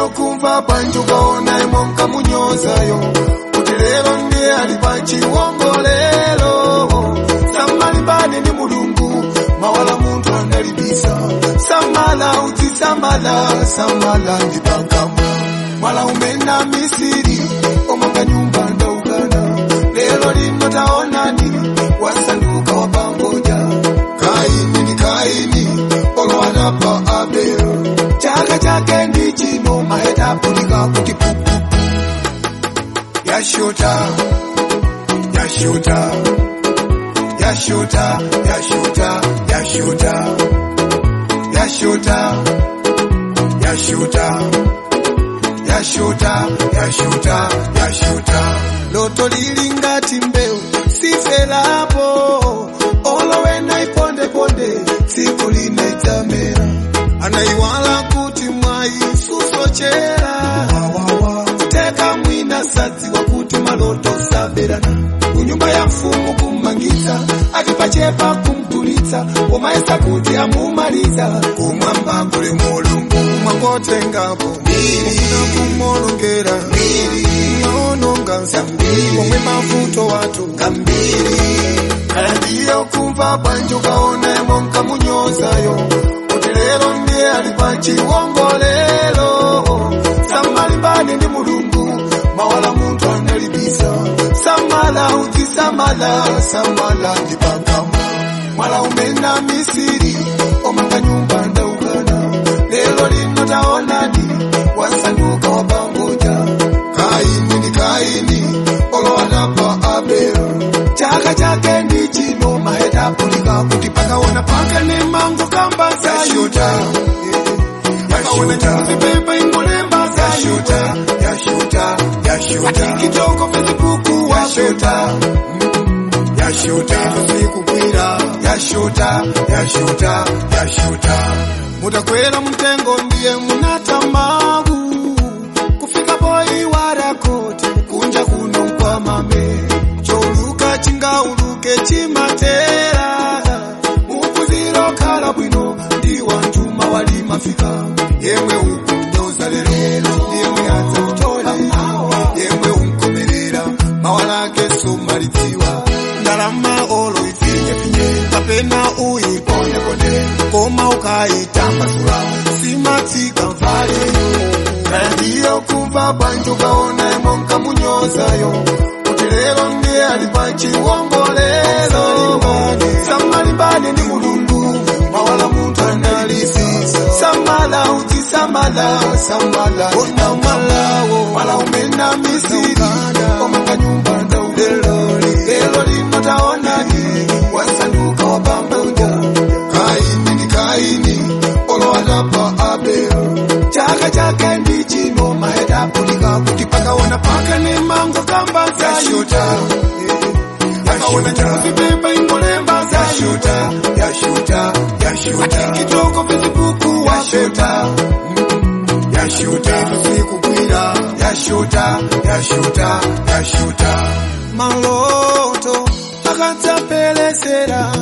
kumva bwanji ukaona imwe nkamunyozayo kuti lero ndiye ali pa chiwongolero samalimbane ndi mulungu mawala munthu analibisa samala uzisamala samala ndi pakamwa mwala umena misiri omanga nyumba ndaukana lero lino taonani wasanduka wapangoja kaini ni kaini olwana pa abelo chaka chake ndi chino mahetapulika kuti pupu yashota yashota yashota yashota yashota yashota yashota yashuta yashuta yashuta loto lili ngati mbewu sifelapo olowena ipondeponde tsiku lina idzamera anaiwala kuti mwayi susochera kuteka mwina sadziwa kuti maloto saberana kunyumba ya mfumu kummangitsa akipachepa kumtulitsa umayesa kuti amumaliza kumwamba kuli mulungu mwangotengapo mufuna kumolongera maononga zambiri omwe mavuto watu kambiri kaya ndiyo kumva bwanji ukaona imwe nkamunyozayo kuti lero ndiye ali pa chiwongolero samalimbane ndi mulungu mawala munthu analibisa samala uzisamala samala ndi pakamwa mwala umena misiri omanga nyumba ndaukana lero lino taonani wasanduka wapangoja kaini ni kaini olowana pa abelo chaka chake ndi chino mahetapulika kuti pakaona paka ne mango kamba zashuta pakaona chikuzipepa ingolemba zashuta yashuta yashuta kitoko facebook washuta yashuta sikukwira yashuta yashuta yashuta mutakwera mtengo ndiye munatamagu kufika boyi warakoti kunja kuno kwa mame choluka chingauluke chimatera ukuziro khala bwino ndi wantuma wali mafika yemwe ukunyoza lero yemwe aza kutola yemwe unkomerera mawalake somalidziwa ndalama olo ifinyefinye kapena uyipondeponde koma ukayitambasula simatsika mvaleyo kaya ndiyo kumva bwanji ukaona imwe nkamunyozayo kuti lero ndiye ali pa chiwongolero samalimbane ndi mulungu mawala munthu analisisa samala uzisamala samala unamalawo mala umena misiri omanga nyumba ndaulelo lero lino taonani wasanduka wapambuja kaini ni kaini olowana pa abelo chaka chake ndi chino mahetapulika kuti pakaona paka ne mango kamba zashuta pakaona chikuzipepa ingolemba zashuta yashuta yashuta kitoko facebook washuta yashuta sikukwira yashuta yashuta yashuta maloto akatsapelesera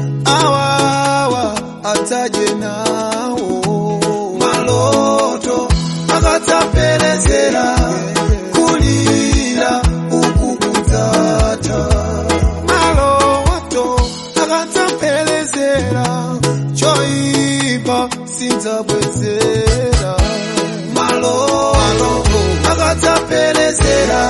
awawa atsaje nawo maloto akatsapelesera kulira uku kudzata maloto akatsapelesera choipa sindzabwezera maloto akatsapelesera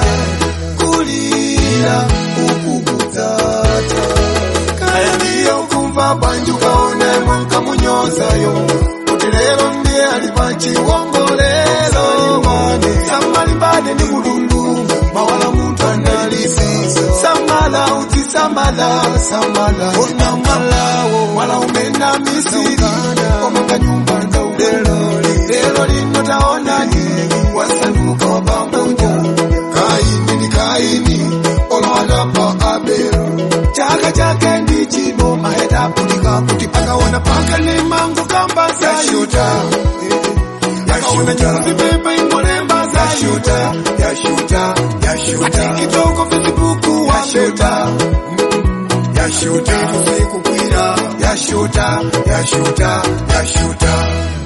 kulira uku kudzata kaya ndiyo kumva bwanji ukaona imwe nkamunyozayo kuti lero ndiye ali pa chiwongolero samalimbane ndi mulungu mawala munthu analisisa samala uzisamala samala unamalawo mwala umena misiri omanga nyumba ndaulelo lero lino taonani wasanduka wapambuja kaini ni kaini olowana pa abelo chaka chake ndi chino mahetapulika kuti pakaona paka ne mango kamba zashuta pakaona chikuzipepa ingolemba zashuta yashuta yashuta kitoko facebook washuta yashuta sikukwira yashuta yashuta yashuta